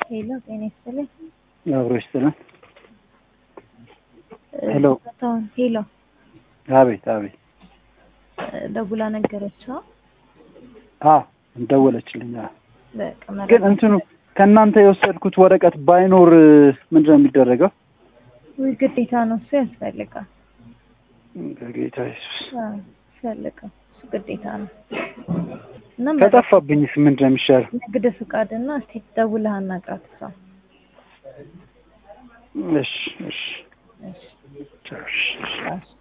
ሄሎ ጤና ይስጥልኝ። አብሮ ይስጥልን። ሄሎ ቦታውን ሄሎ አቤት አቤት። ደውላ ነገረችው። አ ደወለችልኝ። አ በቃ ግን መረጃ እንትኑ ከእናንተ የወሰድኩት ወረቀት ባይኖር ምንድን ነው የሚደረገው? ውይ ግዴታ ነው እሱ ያስፈልጋል። በጌታ ኢየሱስ አዎ ያስፈልጋል። እሱ ግዴታ ነው እና ከጠፋብኝስ ምንድን ነው የሚሻለው? ንግድ ፍቃድና እስቲ ደውለህ አናግራት እሷ እሺ እሺ እሺ ቻው፣ እሺ እሺ። እሺ